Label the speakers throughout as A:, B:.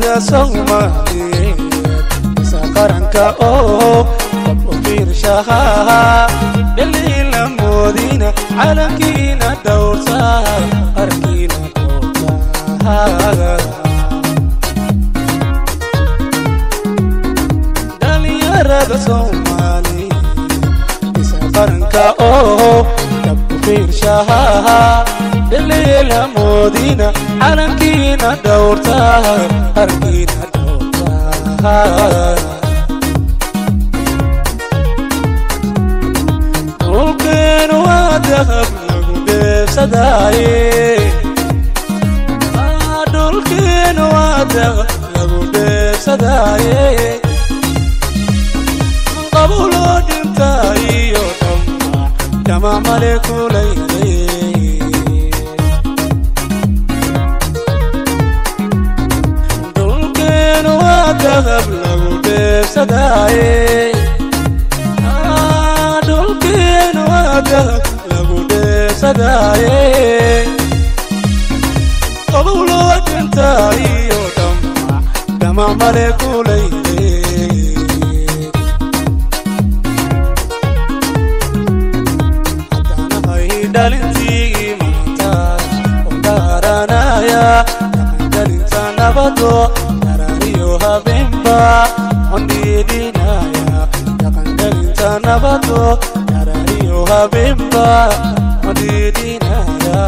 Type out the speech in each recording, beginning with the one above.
A: dhalinyarada soomaaliyeed isa qaranka oo dab u fiirshaha dhaliila moodina calankiina dhowrta qarankiina dhowrta dhalinyarada soomaaliyeed isa qaranka oo dab u fiirshaha dhaliila moodina calankiina dhowrta qarankiina dhowrta dhulkeenu waa dahab lagu dheefsadaaye dhulkeenu waa dahab lagu dheefsadaaye qabuloo dhinta iyo dhama dhama male kulayday dhulkeenu waa dahab lagu dheefsadaaye dhulkeenu waa dahab lagu dheefsadaaye qabuloo dhinta iyo dhama dhama male kulayday dhalintii maanta oo dhaaranaya dhalinta nabado darariyo habeenba ondhiidhinaya dhaqandalinta nabado darariyo habeenba ondhiidhinaya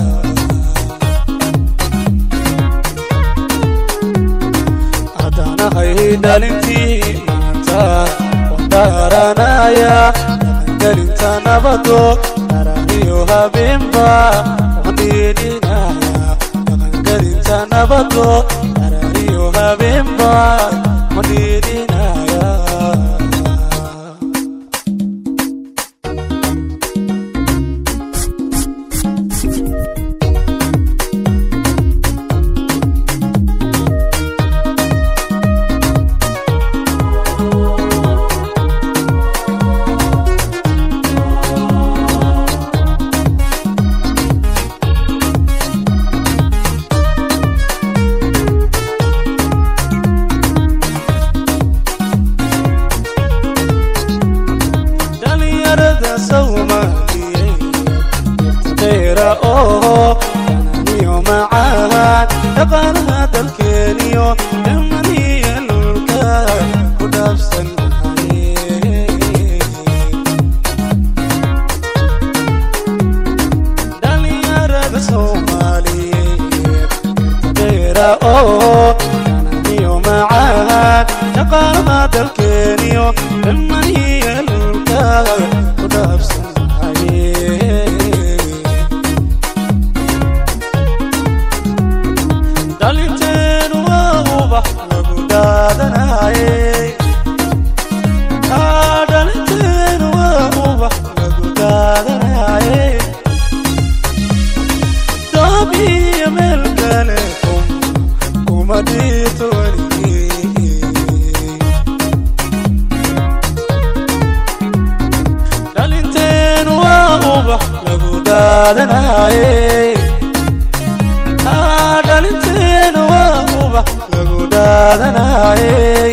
A: haddanahay dhalintii maanta oo dhaaranaya dhaqandalinta nabado darariyo habeenba ondhiidhinaya dhaqandalinta nabado darariyo habeenba ondhiidhinaya dhalinyarada soomaaliyeed irtaqeera oo dananiyo macaan dhaqaalaha dalkeeniyo dhamaniya lulka ku dhaafsan dhalinyarada soomaaliyeed irtaqeera oo dananiyo macaan dhaqaalaha dalkeeniyo dhamaniya lulka ku dhaafsan dhalinteenu waa ubax lagu daadanaye dhalinteenu waa ubax lagu daadanaye doob iyo meel kale kuma dhito weligii dhalinteenu waa ubax lagu daadanaye dhalinteenu waa ubax lagu daadanaye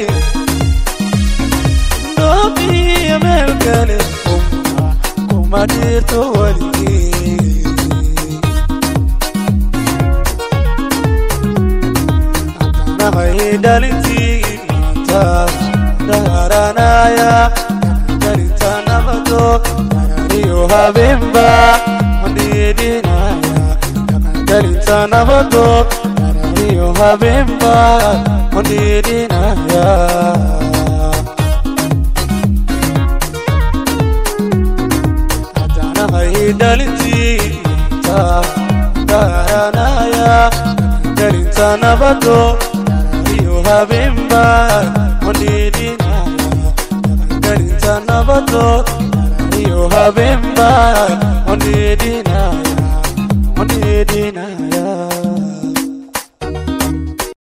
A: dhoob iyo meel kale kuma kuma dhirto weligii haddanahay dhalintii maanta dhaaranaya dhalinta nabado darariyo habeenba ondhiidhinaya dhalinta nabado darariyo habeenba ondhiidhinaya haddanahay dhalintii maanta dhaaranaya dhalinta nabado darariyo habeenba ondhiidhinaya dhalinta nabado darariyo habeenba ondhiidhinaya